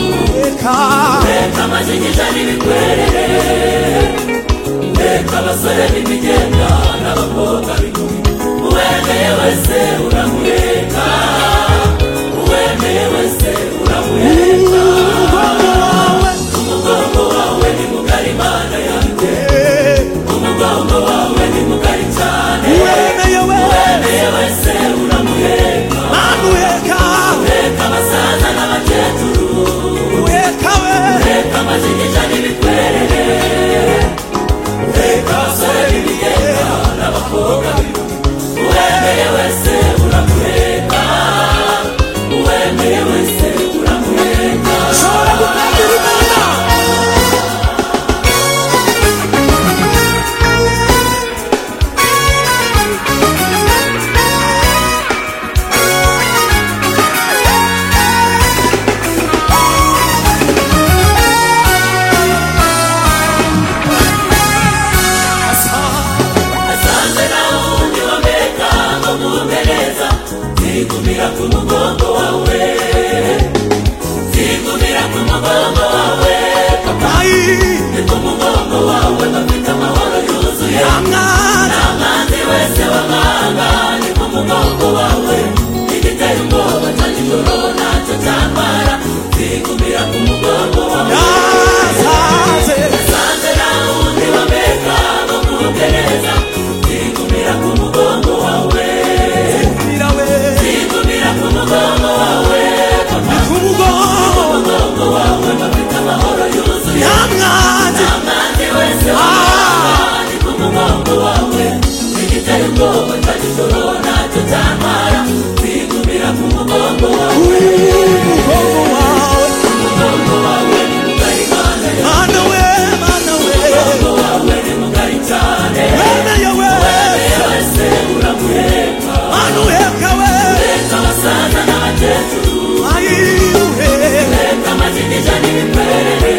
kujifunza. kama zinjijani bikwere ndeka abasore b'imigenda n'abakobwa b'inkumi uwemeye wese uramureka uwemeye wese uramureka umugongo wawe ni mugari imana yanjye umugongo wawe ni mugari cyane Wemeye we, uwemeye wese uramureka manuweka, reka abasaza n'abakecuru weka we, reka amazinjija n'ibikwerere reka abasore b'imigenda n'abakobwa b'inkumi uwemeye wese uramureka uwemeye wese uramureka shobora gutangira imana. asanze na wundi wameka ngo mumereza zigumira ku mugongo wawe zigumira ku mugongo wawe Nayi, ni ku mugongo wawe bafite amahoro yuzuye amwana, amazi wese wamanga ni ku mugongo wawe igitera ubwoba cya nijoro ntacyo cyambara zigumira ku mugongo wawe nazaze, sanze na wundi wameka ngo mugereza zigumira ku mugongo wawe mira we, zigumira ku mugongo wawe ni ku mugongo, mugongo wawe bafite amahoro yuzuye amwana, amazi wese ah. ari ku mugongo wawe igitera ubwoba cya nijoro ntacyo cyambara zigumira ku mugongo wawe umugongo wawe, mugongo wawe ni mugari mana ya mana we, mana we, mugongo wawe ni mugari cyane wemeye we, Uwemeye wese uramuheka manuweka we, reka abasaza n'abakecuru nayi we, reka amazinija n'imikwerere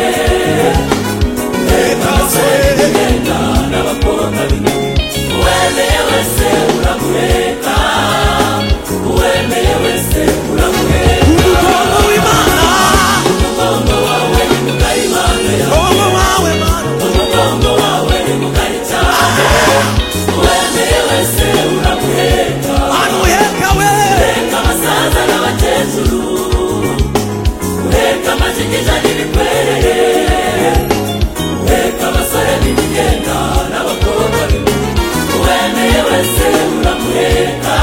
reka abasore b'imyenda n'abakobwa b'imibiri uwemeye wese uramuheka uwemeye wese uramuheka umugongo w'imana, mugongo wawe ni mugari mana ya umugongo wawe, mana umugongo wawe ni mugari cyane uwemeye wese uramuheka manuweka we, ureka abasaza n'abakecuru ureka amajigija n'ibikwerere ureka abasore n'imigenda n'abakobwa b'inkumi uwemeye wese uramuheka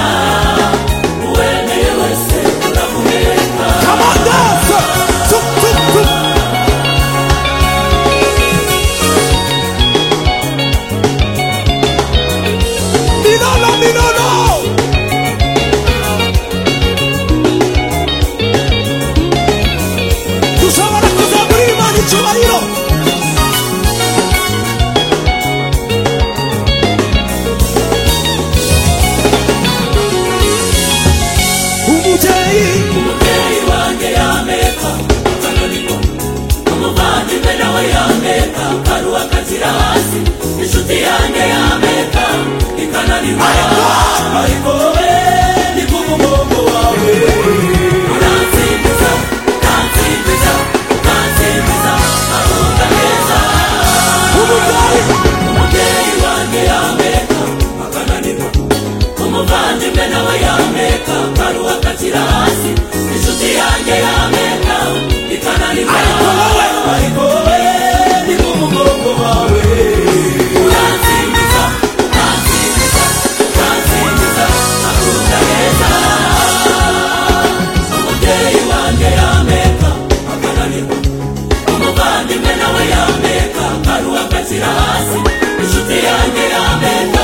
uwemeye wese uramuheka come on dance, tup tup tup. Milolo, milolo. Dushobora kuza muri Imana icyubahiro umubyeyi umubyeyi wanjye yameka kanoniko umuvandimwe nawe yameka karuwa kazira hasi inshuti yanjye yameka ikananirwa ariko wowe ni ku mugongo wawe uransimbiza ukansimbiza ukansimbiza ahunga heza umubyeyi umubyeyi wanjye yameka akananirwa umuvandimwe nawe yameka karuwa kazira hasi inshuti yanjye yameka ikananirwa Ariko wowe, ariko wowe ni ku mugongo wawe uransimbiza ukansimbiza ukansimbiza akunda heza umubyeyi wanjye yameka akananirwa umuvandimwe nawe yameka karuwa kazira hasi inshuti yanjye yameka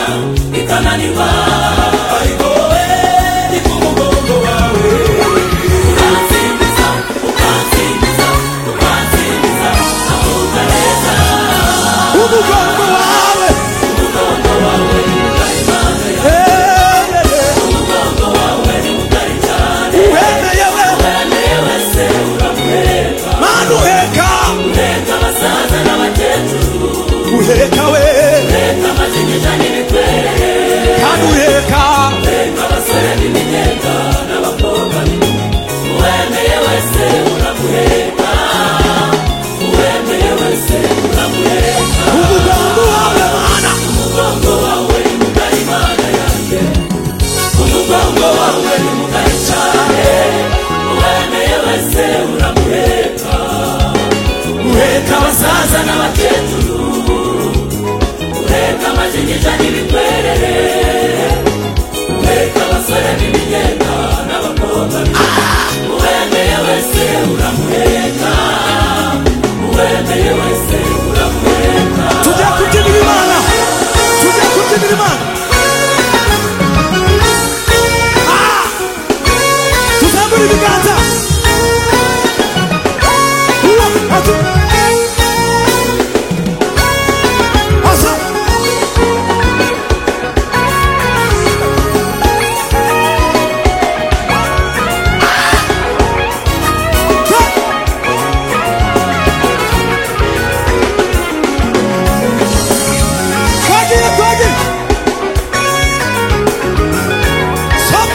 ikananirwa ariko wowe ni ku mugongo wawe ukansimbiza ukansimbiza ukansimbiza akunda heza umugongo wawe umugongo wawe ni mugari mana ya Eh, eh, eh. umugongo wawe ni mugari cyane wemeye we wemeye wese wese uramuheka uheka abasaza n'abakecuru uheka amajinyija n'ibikwerere uheka abasore n'ibigenda n'abakobwa uwemeye wese uramuheka uwemeye wese uramuheka tujya kubyinira imana tujya kubyinira imana Ah! tuzamura ibiganza Uwa, atu. Asa. Ah! Hey! Twagiye twagiye Sop.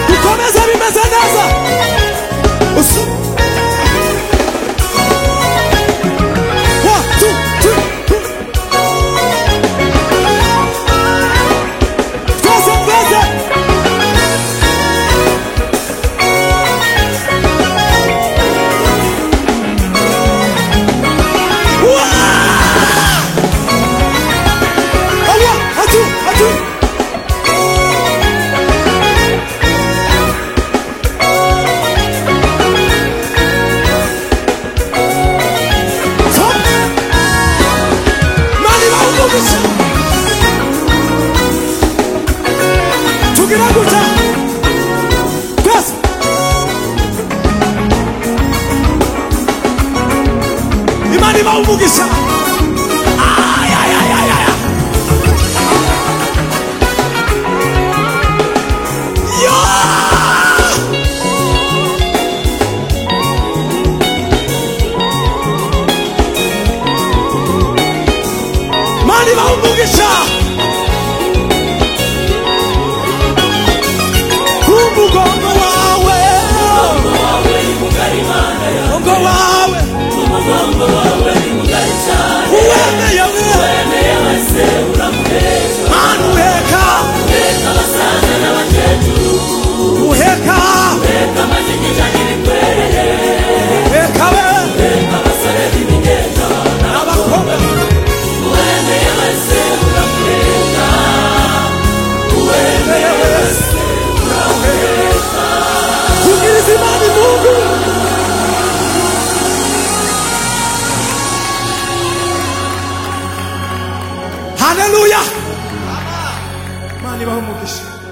Bikomeze bimeze neza Usu One, two, three, four. Twese twese Uwa! Alwa, atu, atu. Sop. Mani bawukugusa. Tugira gutya. Twese. imana iba umugisha imana iba umugisha umugongo wawe wawe ni mugari mana yawe umugongo wawe umugongo wawe ni mugari cyane uwemeye we uwemeye wese uramuheka mana uheka uheka abasaza n'abakecuru uheka uheka amajinyija n'ibikwerere uheka we uheka abasore n'ibigenda abakobwa uwemeye wese uramuheka uwemeye wese kugiriza imana mungu haleluya imana ibaha umugisha